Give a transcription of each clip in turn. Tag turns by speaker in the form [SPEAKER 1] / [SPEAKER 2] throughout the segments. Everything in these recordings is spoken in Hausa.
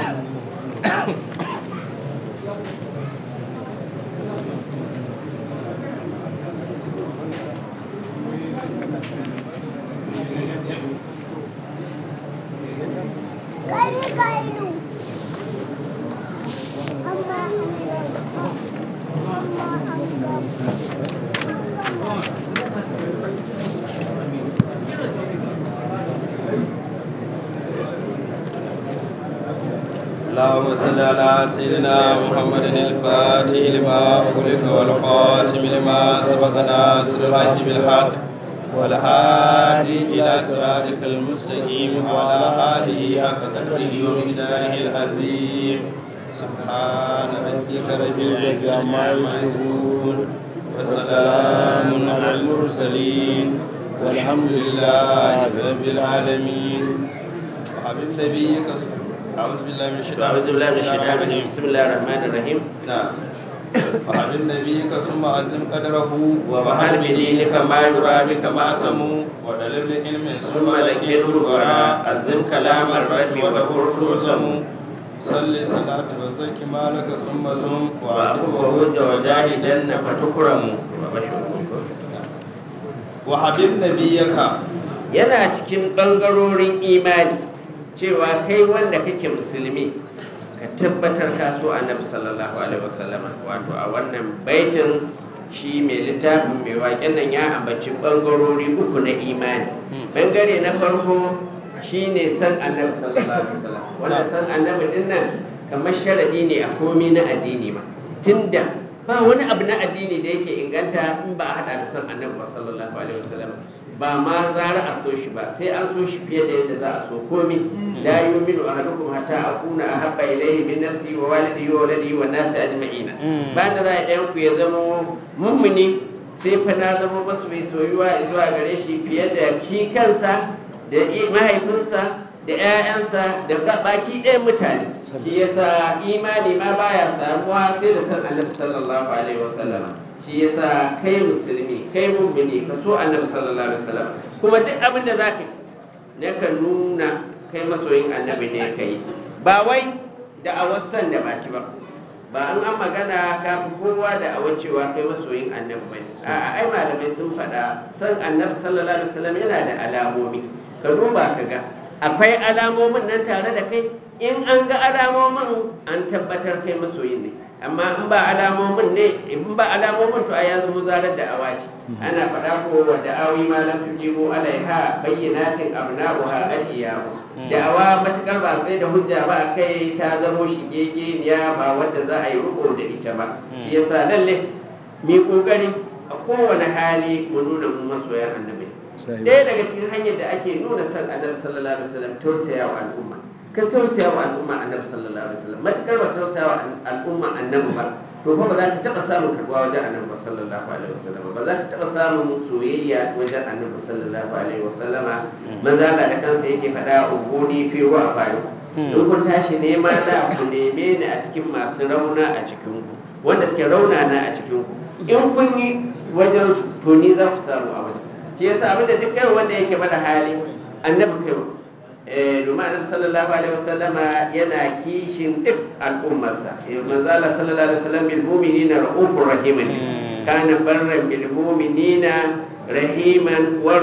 [SPEAKER 1] Kari kailu. Amma amma anggap anggap
[SPEAKER 2] اللهم صل على سيدنا محمد الفاتح لما أغلق والخاتم لما سبق ناصر الحق بالحق والهادي إلى صراطك المستقيم وعلى آله حق قدره ومقداره العظيم سبحان ربك رب العزة عما يصفون وسلام على المرسلين والحمد لله رب العالمين وحبيب نبيك أعوذ بالله من الشيطان
[SPEAKER 3] أعوذ بالله من الشيطان الرجيم بسم الله الرحمن الرحيم
[SPEAKER 2] نعم وحبيب نبيك ثم عزم قدره
[SPEAKER 3] وبحر بدينك ما يرى بك ما
[SPEAKER 2] سمو ودلب العلم
[SPEAKER 3] ثم ذكره الورى عزم كلام الرب وذكر تلزم
[SPEAKER 2] صلي صلاة وزك مالك ثم سم
[SPEAKER 3] وأبوه هد وجاهدن فتكرم
[SPEAKER 2] وحبيب نبيك
[SPEAKER 3] yana cikin ɓangarorin imani cewa kai wanda kake musulmi ka tabbatar ka so annabi sallallahu alaihi wasallama wato a wannan baitin shi mai littafin mai waƙen nan ya ambaci ɓangarori uku na imani ɓangare na farko shine san annabi sallallahu alaihi wasallam wanda san annabi din nan kamar sharadi ne a komi na addini ma tunda ba wani abu na addini da yake inganta in ba a hada da san annabi ba sallallahu alaihi wasallam ba ma zara a so shi ba sai an so shi fiye da yadda za a so komi la yu'minu ahadukum hatta akuna ahabba ilayhi min nafsi wa walidihi wa waladihi wa nasi ajma'ina ba da za a ɗayan ku ya zama mummuni sai fa na zama masu mai soyuwa zuwa gare shi fiye da shi kansa da mahaifinsa da 'ya'yansa da baki ɗaya mutane shi yasa imani ma baya samuwa sai da san annabi sallallahu alaihi wasallam shi yasa kai musulmi kai mummuni ka so annabi sallallahu alaihi wasallam kuma duk abin da zaka ne ka nuna kai masoyin annabi ne kai ba wai da awasan da baki ba ba an an magana ka fi kowa da awan cewa kai masoyin annabi bane a'a ai malamai sun faɗa san annabi sallallahu alaihi wasallam yana da alamomi ka duba ka ga akwai alamomin nan tare da kai in an ga alamomin an tabbatar kai masoyin ne amma in ba alamomin ne in ba alamomin to a yanzu muzarar da awaci ana faɗa ko wa da'awi ma lam tujibu alaiha bayyinatin abna'uha al-iyamu da'awa matukar ba sai da hujja ba kai ta zamo shigege ya ba wanda za a yi riko da ita ba shi yasa lalle mi kokari a kowane hali mu nuna mu masoyan annabi ɗaya daga cikin hanyar da ake nuna san annabi sallallahu alaihi wasallam tausaya wa al'umma ka tausaya wa al'umma annabi sallallahu alaihi wasallam matukar ba tausaya wa al'umma annabi ba to fa ba za ka taɓa samun karɓuwa wajen annabi ba sallallahu alaihi wasallam ba za ka taɓa samun soyayya wajen annabi sallallahu alaihi wasallam manzo Allah da kansa yake faɗa ubuni fi wa faru in kun tashi nema da ku neme ni a cikin masu rauna a cikin ku wanda suke rauna na a cikin ku in kun yi wajen to ni za ku samu a wajen shi yasa abin da duk wanda yake bada hali annabi kai eh domin annabi sallallahu alaihi wasallama yana kishin duk al'ummarsa manzo Allah sallallahu alaihi wasallam bil mu'minina raufur rahim kana barran bil mu'minina rahiman wa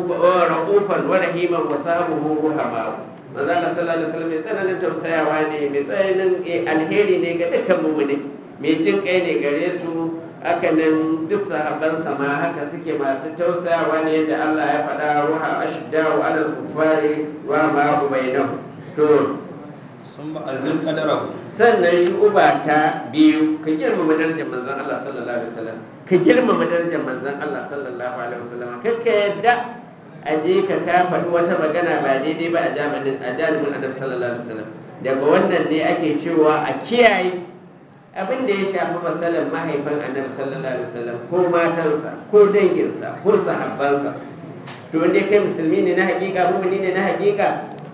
[SPEAKER 3] raufan wa rahiman wa sabuhu ruhama manzo Allah sallallahu alaihi wasallam mai tsananin tausayawa ne mai tsananin alheri ne ga dukkan mu'mini mai jin kai ne gare su haka nan duk sahabban ma haka suke masu tausayawa ne da Allah ya faɗa ruha ashdaru alal kufari wa ma bainahu to
[SPEAKER 2] sun ma'azin kadarahu
[SPEAKER 3] sannan shi uba ta biyu ka girmama darajar manzon Allah sallallahu alaihi wasallam ka girmama darajar manzon Allah sallallahu alaihi wasallam kakka yadda a je ka ka faɗi wata magana ba daidai ba a jami'in a jami'in annabi sallallahu alaihi wasallam daga wannan ne ake cewa a kiyaye abin da ya shafi matsalar mahaifin annabi sallallahu alaihi wasallam ko matansa ko danginsa ko sahabbansa to wanda kai musulmi ne na hakika mumini ne na hakika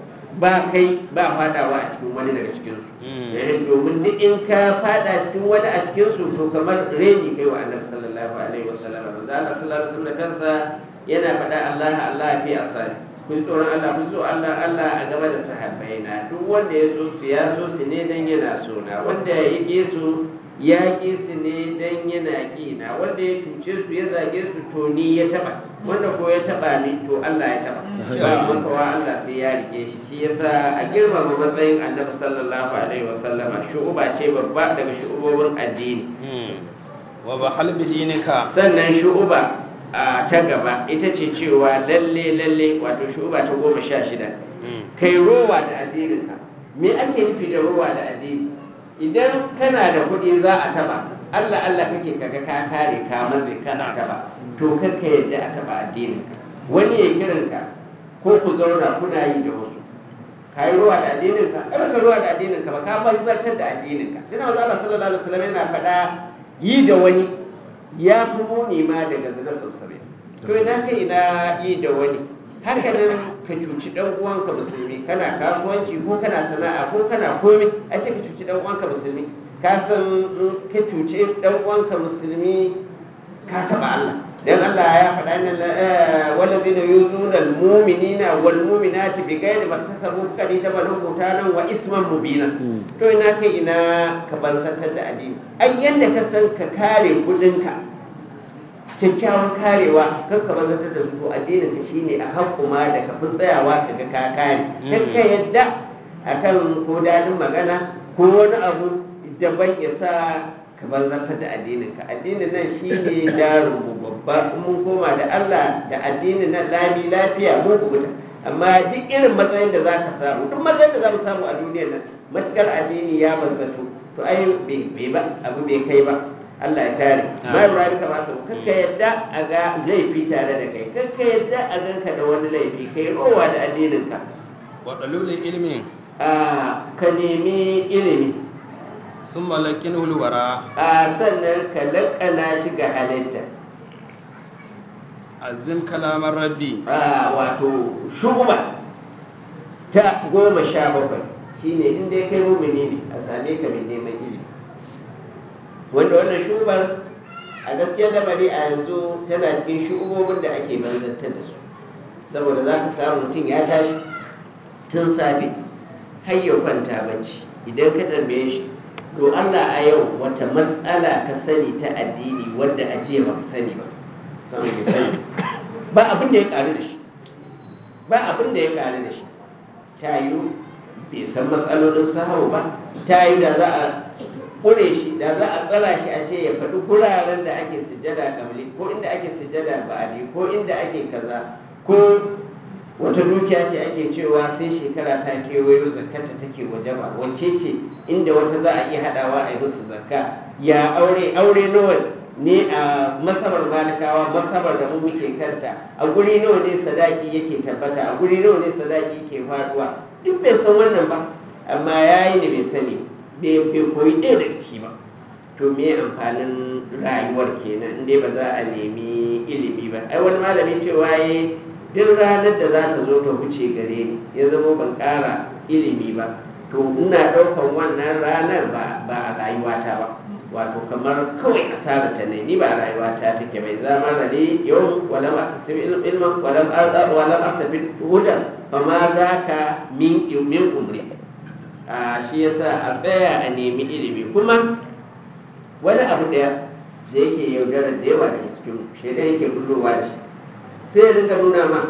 [SPEAKER 3] ba kai ba fadawa a cikin wani daga cikinsu domin duk in ka fada cikin wani a cikinsu to kamar reni kai wa annabi sallallahu alaihi wasallam manzo Allah sallallahu alaihi wasallam kansa yana faɗa Allah Allah fi asali ku ji tsoron Allah ku ji tsoron Allah Allah a gaba da sahabbai na duk wanda ya so su ya so su ne dan yana so na wanda ya ƙi su ya ƙi su ne dan yana ƙi na wanda ya cuce su ya zage su to ni ya taba wanda ko ya taba ni to Allah ya taba ba makawa Allah sai ya rike shi shi yasa a girmama matsayin Annabi sallallahu alaihi wasallama shu'uba ce babba daga shu'ubobin addini
[SPEAKER 2] wa bahal bidinika
[SPEAKER 3] sannan shu'uba a ta gaba ita ce cewa lalle lalle wato shu'uba ta goma sha shida kai rowa da addininka me ake nufi da rowa da addini idan kana da kuɗi za a taba Allah Allah kake kaga ka kare ka matse kana taba to kakka yadda a taba addininka wani ya kiranka ko ku zauna kuna yi da wasu ka yi ruwa da addininka ai baka ruwa da addininka ba ka barbatar da addininka dina wanzu Allah sallallahu alaihi wasallam yana faɗa yi da wani ya fi muni ma daga zina sau saba'in to ina kai ina yi da wani haka nan ka cuci dan uwanka musulmi kana kasuwanci ko kana sana'a ko kana komai a ce ka cuci dan uwanka musulmi ka san in ka cuci dan uwanka musulmi ka taba Allah dan Allah ya faɗa ne walladina yuzuna almu'minina wal mu'minati bighairi maktasabu qad tabalu qutanan wa isman mubina to ina kai ina ka bansantar da addini ai yanda ka san ka kare kudinka kyakkyawan karewa kan ka banzantar da su addinin ka shine a hakkuma da ka fi tsayawa ka ga ka kare kan ka yadda akan ko dadin magana ko wani abu daban ya sa ka banzantar da addinin ka addinin nan shine jarin mu babba in mun koma da Allah da addinin nan lami lafiya mu kubuta amma duk irin matsayin da za ka samu duk matsayin da za mu samu a duniyar nan matukar addini ya banzanto to ai bai ba abu bai kai ba Allah ya kare ma Ibrahim ka masa kakka yadda a ga laifi tare da kai kakka yadda a ganka da wani laifi kai rowa da addinin ka
[SPEAKER 2] wa dalilin ilmi
[SPEAKER 3] a ka nemi ilimi
[SPEAKER 2] sun malakin hulwara
[SPEAKER 3] a sannan ka lakana shi ga halitta
[SPEAKER 2] azim kalamar rabbi
[SPEAKER 3] a wato shugaba ta goma sha bakwai shine in dai kai mumini ne a same ka mai neman ilimi wanda wannan shubar a gaskiyar lamari a yanzu tana cikin shubobin da ake banzantar da su saboda za ka samu mutum ya tashi tun safe har ya kwanta bacci idan ka tambaye shi to Allah a yau wata matsala ka sani ta addini wadda a jiya ba ka sani ba samu bai sani ba abin da ya karu da shi ba abin da ya karu da shi ta yiwu bai san matsalolin sahawu ba ta yiwu da za a ƙure shi da za a tsara shi a ce ya faɗi guraren da ake sujada kamli ko inda ake sujada ba'adi ko inda ake kaza ko wata dukiya ce ake cewa sai shekara ta kewayo zakkata take wajaba wacce ce inda wata za a iya haɗawa a yi musu zakka ya aure aure nawa ne a masabar malikawa masabar da mu muke kanta a guri nawa ne sadaki yake tabbata a guri nawa ne sadaki ke faduwa duk bai san wannan ba amma yayi ne bai sani bai koyi ɗaya daga ciki ba to me amfanin rayuwar kenan inda ba za a nemi ilimi ba ai wani malami cewa ya duk ranar da za ta zo ta wuce gare ni ya zama ban ƙara ilimi ba to ina ɗaukan wannan ranar ba a rayuwata ba wato kamar kawai asara ta ne ni ba a rayuwata take bai zama rale yau walam aktasib ilman walam walam aktabi hudan fa ma zaka min min umri a shi yasa a tsaya a nemi ilimi kuma wani abu daya da yake yaudarar da yawa daga cikin shaidan yake bullowa da shi sai ya dinga nuna ma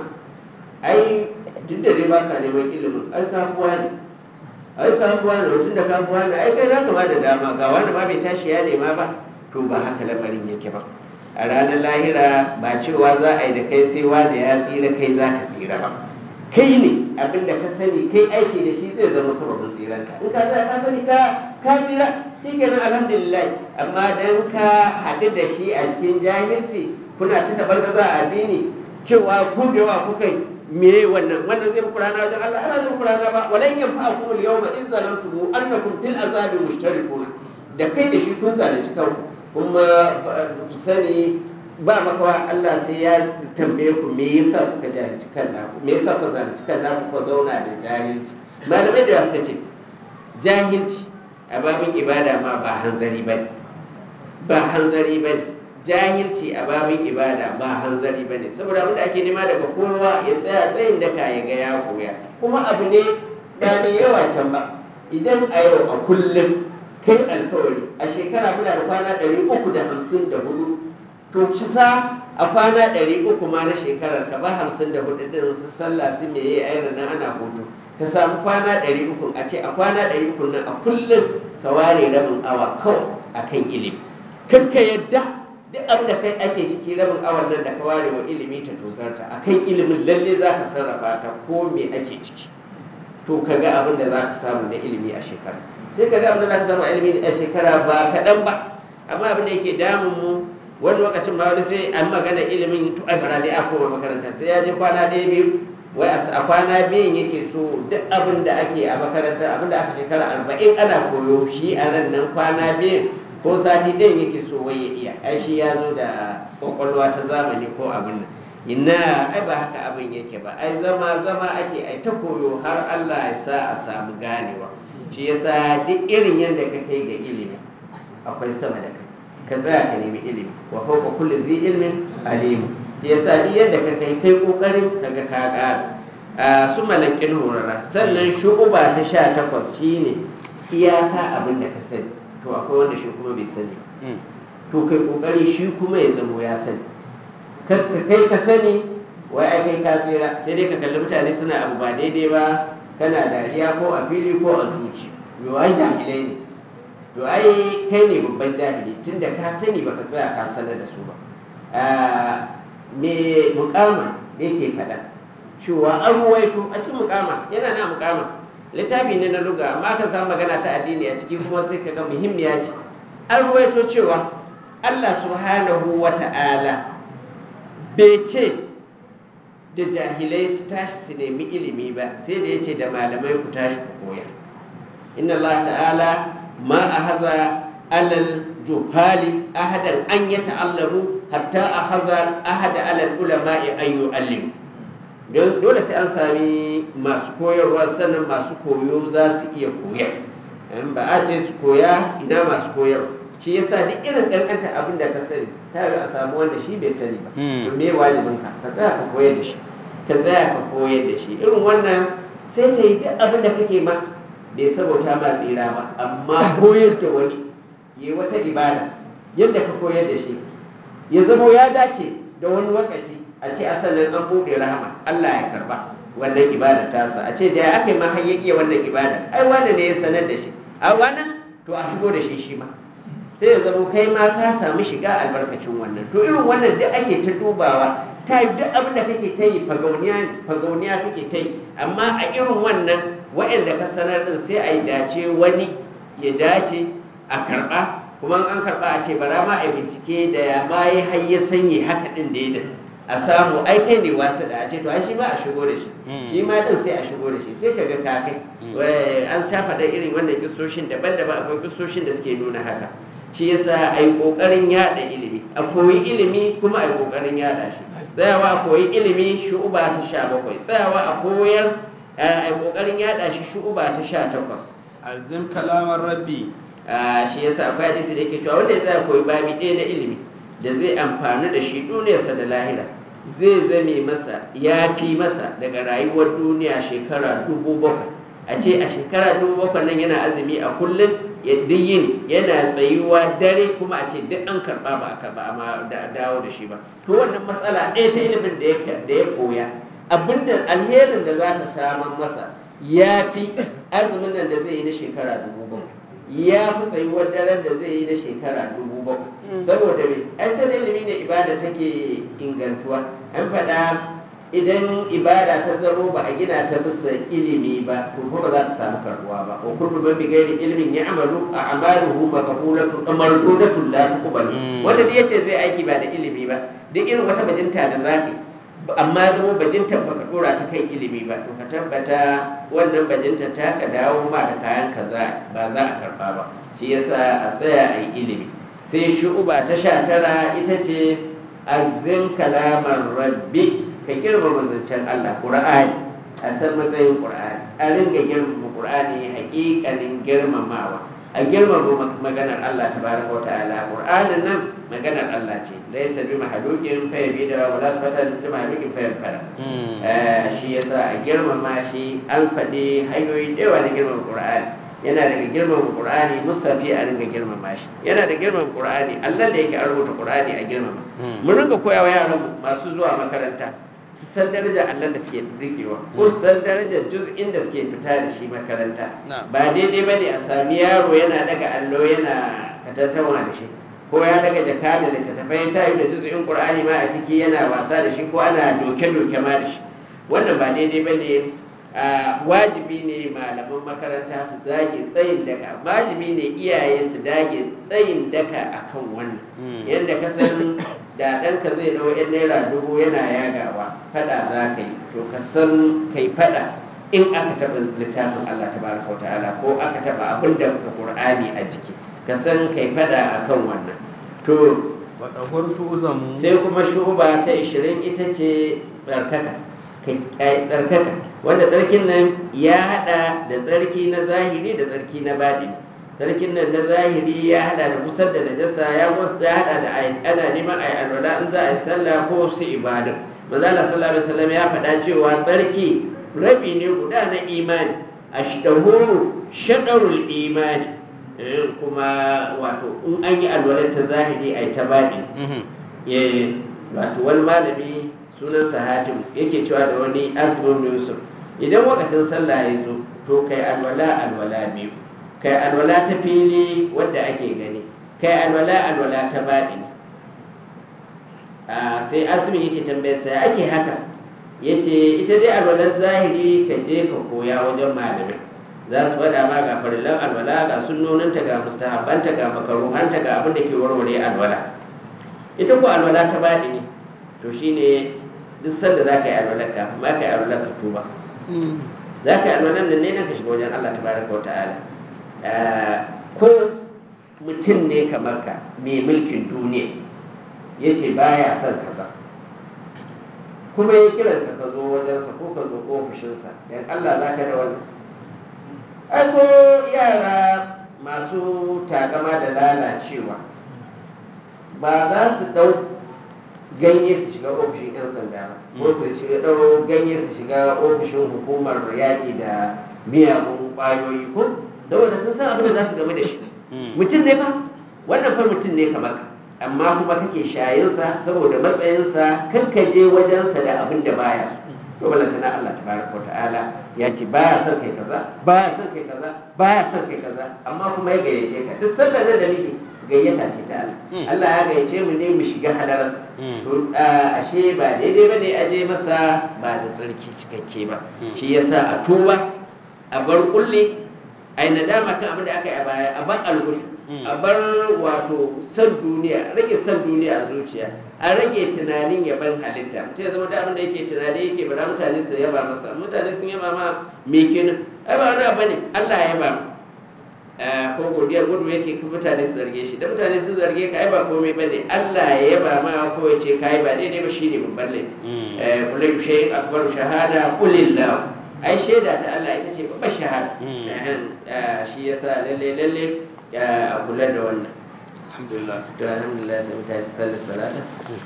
[SPEAKER 3] ai duk da dai baka neman ilimin ai kafuwa ne ai kafuwa ne mutum da kafuwa ne ai kai za ka ma da dama ga wani ma bai tashi ya nema ba to ba haka lamarin yake ba a ranar lahira ba cewa za a yi da kai sai wanda ya tsira kai za ka tsira ba kai ne abin da ka sani kai aiki da shi zai zama sababin tsiranka in ka ka sani ka ka tsira shi kenan alhamdulillah amma dan ka haɗu da shi a cikin jahilci kuna ta tabargaza a addini cewa ku da yawa kuka me wannan wannan zai muku rana wajen Allah ana zai muku rana ba walan yanfa'akum al-yawma in zalamtum annakum fil azabi mushtarikun da kai da shi kun zalunci kanku kuma ku sani ba makawa Allah sai ya tambaye ku me yasa kuka jahilci kan naku me yasa kuka zalunci kan naku kuka zauna da jahilci malamai da suka ce jahilci a babin ibada ma ba hanzari ba ba hanzari ba jahilci a babin ibada ba hanzari ba ne saboda abin da ake nema daga kowa ya tsaya tsayin daka ya ga ya koya kuma abu ne ba mai yawa can ba idan a yau a kullum kai alkawari a shekara muna da kwana ɗari uku da hamsin da hudu to ci sa a kwana ɗari uku ma na shekarar ka ba hamsin da hudu ɗin su sallah su me yi ayyana nan ana hutu ka samu kwana ɗari uku a ce a kwana ɗari uku nan a kullum ka ware rabin awa kawai a kan ilimi kan ka yadda duk abin da kai ake ciki rabin awan nan da ka ware wa ilimi ta tosarta a kan ilimin lalle za ka sarrafa ta ko me ake ciki to ka ga abin da za ka samu na ilimi a shekara sai ka ga abin da za ka samu a ilimi a shekara ba kaɗan ba amma abin da yake damun mu wani lokacin ma wani sai an magana ilimin to ai bara dai a koma makaranta sai ya je kwana ɗaya biyu wai a kwana biyun yake so duk abin da ake a makaranta abin da aka shekara arba'in ana koyo shi a ran nan kwana biyun ko sati ɗayan yake so wai ya iya ai shi ya zo da kwakwalwa ta zamani ko abin nan ina ai ba haka abin yake ba ai zama zama ake ai ta koyo har Allah ya sa a samu ganewa shi yasa duk irin yadda ka kai ga ilimi akwai sama da kai ka tsaya ka nemi ilimi wa fawqa kulli zi ilmin alim shi yasa duk yadda ka kai kai kokarin kaga ka ƙara a su malakin horara sannan shu'uba ta sha takwas shine iyaka abin da ka sani to akwai wanda shi kuma bai sani ba to kai kokari shi kuma ya zamo ya sani kai ka sani wai ai kai ka tsira sai dai ka kalli mutane suna abu ba daidai ba kana dariya ko a fili ko a zuci yo ai jahilai ne to ai kai ne babban jahili tunda ka sani baka tsaya ka sanar da su ba me mukama yake faɗa cewa an ruwaito a cikin mukama yana na mukama littafi ne na luga amma ka samu magana ta addini a ciki kuma sai ka ga muhimmiya ce an ruwaito cewa Allah subhanahu wa ta'ala bai ce da jahilai su tashi su nemi ilimi ba sai da ya ce da malamai ku tashi ku koya inna Allah ta'ala ma a haza alal juhali ahadan an ya ta'allamu hatta a haza ahada alal ulama'i an yu'allimu dole sai an sami masu koyarwa sannan masu koyo za su iya koya ba a ce su koya ina masu koyarwa shi yasa duk irin kankanta abin da ka sani ta ga a samu wanda shi bai sani ba to me wajibin ka ka tsaya ka koyar da shi ka tsaya ka koyar da shi irin wannan sai ta yi duk abin da kake ma bai sabota ma tsira ba amma koyar da wani yi wata ibada yadda ka koyar da shi ya zamo ya dace da wani lokaci a ce a sannan an buɗe rahama Allah ya karba wannan ibada tasa a ce da ya aka yi ma har ya iya wannan ibada ai wanda ne ya sanar da shi a wannan to a shigo da shi shi ma sai ya zama kai ma ka samu shiga albarkacin wannan to irin wannan duk ake ta dubawa ta yi duk abin da kake ta yi fagauniya kake ta yi amma a irin wannan waɗanda ka sanar din sai a yi dace wani ya dace a karɓa kuma an karɓa a ce bara ma a bincike da ya ma yi har ya sanye haka ɗin da ya a samu ai kai ne wasu da a ce to ai shi ma a shigo da shi shi ma din sai a shigo da shi sai ka ga ka kai an sha faɗa irin wannan kistoshin daban-daban akwai kistoshin da suke nuna haka shi yasa a yi ƙoƙarin yaɗa ilimi a koyi ilimi kuma a yi ƙoƙarin yaɗa shi tsayawa a koyi ilimi shu'uba ta sha bakwai tsayawa a koyar a yi ƙoƙarin yaɗa shi shu'uba ta sha takwas
[SPEAKER 2] azim kalamar rabbi
[SPEAKER 3] shi yasa akwai hadisi da yake cewa wanda ya tsaya koyi babi ɗaya na ilimi da zai amfani da shi duniyarsa da lahira zai zame masa ya fi masa daga rayuwar duniya shekara dubu bakwai a ce a shekara dubu bakwai nan yana azumi a kullum ya yin yana tsayuwa dare kuma a ce duk an karɓa ba a karɓa amma da dawo da shi ba to wannan matsala ɗaya ta ilimin da ya koya abinda alherin da za ta samar masa ya fi azumin nan da zai yi na shekara dubu bakwai ya fi tsayuwar daren da zai yi na shekara dubu bakwai saboda me ai sai ilimi ne ibada take ingantuwa an faɗa idan ibada ta zamo ba a gina ta bisa ilimi ba to ko ba za ta samu karbuwa ba wa kullu man bighairi ilmin ya'malu a amaluhu maqbulatu amardudatu la tuqbal wanda da yace zai aiki ba da ilimi ba duk irin wata bajinta da zaka amma zama bajinta baka dora ta kai ilimi ba to ka tabbata wannan bajinta ta ka dawo ma da kayan kaza ba za a karba ba shi yasa a tsaya a yi ilimi sai shu'uba ta sha tara ita ce azin kalamar rabbi ka girmama zancen Allah Qur'ani a san matsayin Qur'ani a ringa girmama Qur'ani haƙiƙanin girmamawa a a girmama maganar Allah tabaraka wa ta'ala Qur'anin nan maganar Allah ce laysa bi mahlukin fa yabi da wala sifatan bi mahlukin fa yafara shi yasa a girmama shi an faɗi hanyoyi da yawa na girmama Qur'ani yana daga girmama Qur'ani musafi a ringa girmama shi yana da girmama Qur'ani Allah da yake an rubuta Qur'ani a girmama mu ringa koyawa yaran masu zuwa makaranta su san darajar Allah da suke rikewa ko su san darajar juz'in da suke fita da shi makaranta ba daidai bane a sami yaro yana daga allo yana katantawa da shi ko ya daga jaka da littattafai ta yi da juz'in qur'ani ma a ciki yana wasa da shi ko ana doke-doke ma da shi wannan ba daidai bane wajibi ne malaman makaranta su dage tsayin daka wajibi ne iyaye su dage tsayin daka akan wannan yadda ka san da ɗanka zai dawo yan naira dubu yana yagawa fada za ka yi to ka san kai fada in aka taɓa littafin Allah ta baraka wa ta'ala ko aka taɓa abin da ka Qur'ani a jiki ka san kai fada akan wannan to
[SPEAKER 2] wadahurtu uzamu
[SPEAKER 3] sai kuma shuba ta 20 ita ce tsarkaka tsarkaka wanda tsarkin nan ya hada da tsarki na zahiri da tsarki na baɗini sarkin nan na zahiri ya hada da kusar da najasa ya ya hada da ana neman ayi alwala in za a yi sallah ko su ibadu manzala sallallahu alaihi wasallam ya faɗa cewa tsarki rabi ne guda na imani ashdahuru shadarul imani kuma wato in an yi alwala ta zahiri ai ta baɗi wato wani malami sunan sahatim yake cewa da wani asimin yusuf idan wakacin sallah ya zo to kai alwala alwala biyu kai alwala ta fili wadda ake gani kai alwala alwala ta baɗini sai asimin yake tambayarsa ya ake haka ya ce ita dai alwalar zahiri ka je ka koya wajen malamai za su faɗa ma ga farillan alwala ga sunnoninta ga mustahabbanta ga makaruhanta ga abin da ke warware alwala ita ko alwala ta baɗini to shine duk sanda za ka yi alwalar ka ma ka yi alwalar ka tuba za ka yi alwalar nan ne ka shiga wajen Allah tabaraka wa ta'ala ko mutum ne kamar ka mai mulkin duniya ya ce baya son kaza kuma ya kiran ka zo wajensa ko ka zo ofishinsa dan Allah za ka da wannan ai ko yara masu takama da lalacewa ba za su ɗau ganye su shiga ofishin 'yan sanda ba ko su shiga ɗau ganye su shiga ofishin hukumar yaƙi da miyagun ƙwayoyi ko da wanda sun san abin da za su game da shi mutum ne fa wannan fa mutum ne kamar ka amma kuma kake shayinsa saboda matsayinsa kan ka je wajensa da abin da baya so to balanta na Allah tabaraka wa ta'ala ya ce baya son kai kaza baya son kai kaza baya son kai kaza amma kuma ya gayyace ka duk sallar nan da muke gayyata ce ta Allah Allah ya gayyace mu ne mu shiga halararsa to ashe ba daidai ba ne a je masa ba da tsarki cikakke ba shi yasa a tuba a bar kulle ai nadama kan abin da aka yi a baya a bar algushu a bar wato san duniya rage san duniya a zuciya a rage tunanin yaban halitta mutum ya zama da abin da yake tunani yake bara mutane su yaba masa mutane sun yaba ma me kenan ai ba wani abu ne Allah ya yaba ko godiya gudu yake mutane su zarge shi da mutane sun zarge ka ai ba komai bane Allah ya yaba ma ko ya ce kai ba daidai ba shine babban laifi kullu shay'in akbaru shahada qulillahu ai shaida ta Allah ita ce babbar shahada shi yasa lalle lalle a kula da wannan
[SPEAKER 2] alhamdulillah
[SPEAKER 3] to alhamdulillah sai mu tashi sallar salata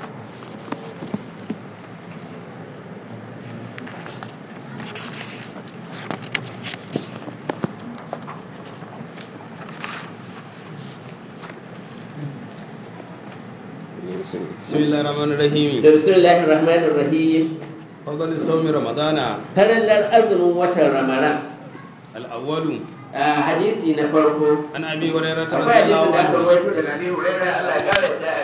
[SPEAKER 2] bismillahir rahmanir rahim
[SPEAKER 3] da bismillahir rahmanir rahim
[SPEAKER 2] fadl sawmi ramadana
[SPEAKER 3] farallar azumin watan ramadan
[SPEAKER 2] al-awwalu
[SPEAKER 3] a hadisi na farko
[SPEAKER 2] an abi hurairah
[SPEAKER 3] akwai hadisin
[SPEAKER 2] radiyallahu
[SPEAKER 3] da aka
[SPEAKER 2] anhu
[SPEAKER 3] rawaito daga abi hurairah Allah ya kare ta